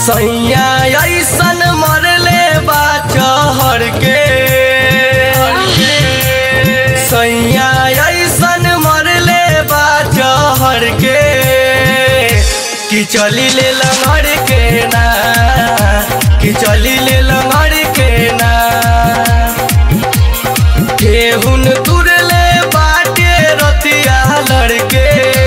सैया ऐसन मरले बा चहर के सैया ऐसन मरले बा चहर के कि चली ले लंगड़ के ना कि चली ले लंगड़ के ना केहुन तुरले बाटे रतिया लड़के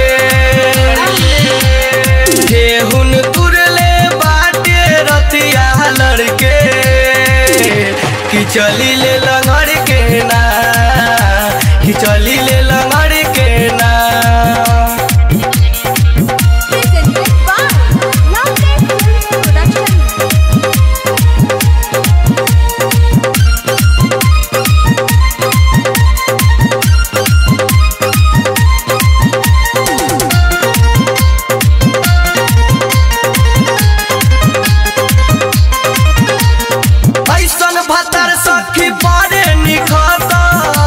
केहुन तुरले बाटे रतिया लड़के कि चली ले लंगड़ के ना कि चली ले लंगड़ के ना Presented by Loveday Films Production. ऐसन भतर सखी बड़े निखता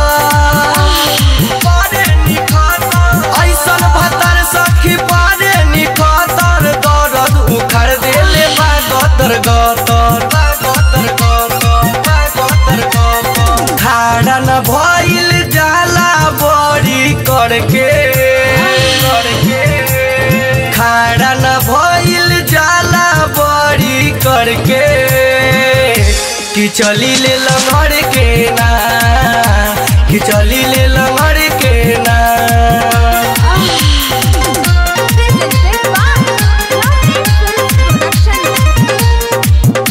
बड़े निखता ऐसन भतर सखी बड़े निखतर दर्द उखड़ देले बा गतर गतर बा गतर गतर बा गतर गतर खाड़ा न भइल जाला बड़ी करके करके खाड़ा न भइल जाला बड़ी करके कि चली ले लंगड़ के ना कि चली ले लंगड़ के ना Presented by Loveday Films Production.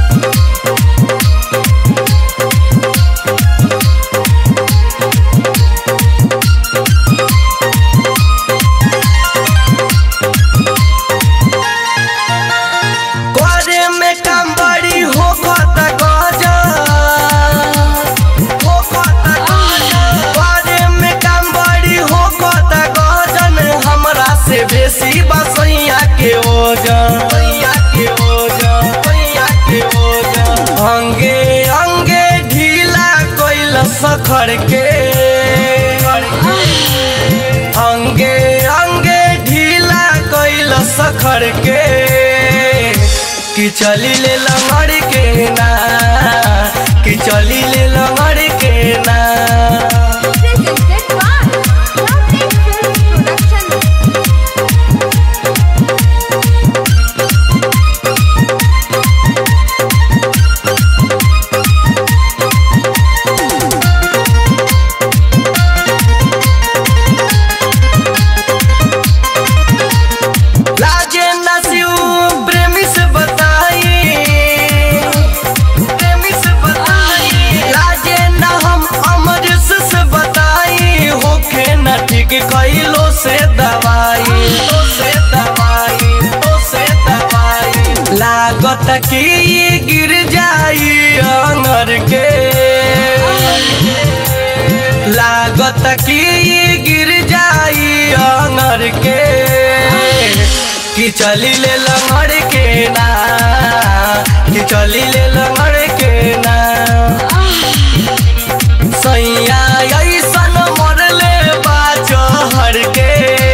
करे में काम बड़ी हो खता गजा हो खता गजा करे में काम बड़ी हो खता गजन हमरा से बेसी बसैया के ओजन सैया के ओजन सैया के ओजन अंगे अंगे ढीला कोइल सखर के अंगे अंगे ढीला कोइल सखर के कि चली ले लंगड़ के ना कि चली ले लंगड़ के ना Presented by Loveday Films Production. लाजे नसिउ प्रेमी से बताई प्रेमी से बताई लाजे न हम अमर से बताई होखे न ठीक कैलो से दवाई तो से दवाई तो से दवाई लागत कि ये गिर जाई अंगर के लागत कि ये गिर जाई अंगर के कि चली ले लंगड़ के ना कि चली ले लंगड़ के ना सैया ऐसन मरले बा चहर के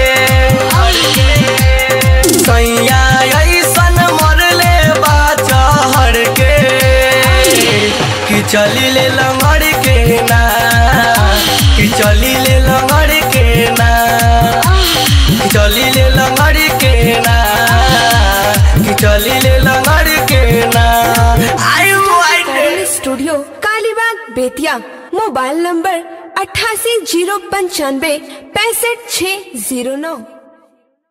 सैया ऐसन मरले बा चहर के कि चली ले लंगड़ के ना कि चली ले लंगड़ के ना कि चली ले लंगड़ के ना कि चली ले लंगड़ के ना आयु आयु studio Kalibagh Bettiah mobile number अट्ठासी जीरो पंचानवे पैंसठ छः जीरो नौ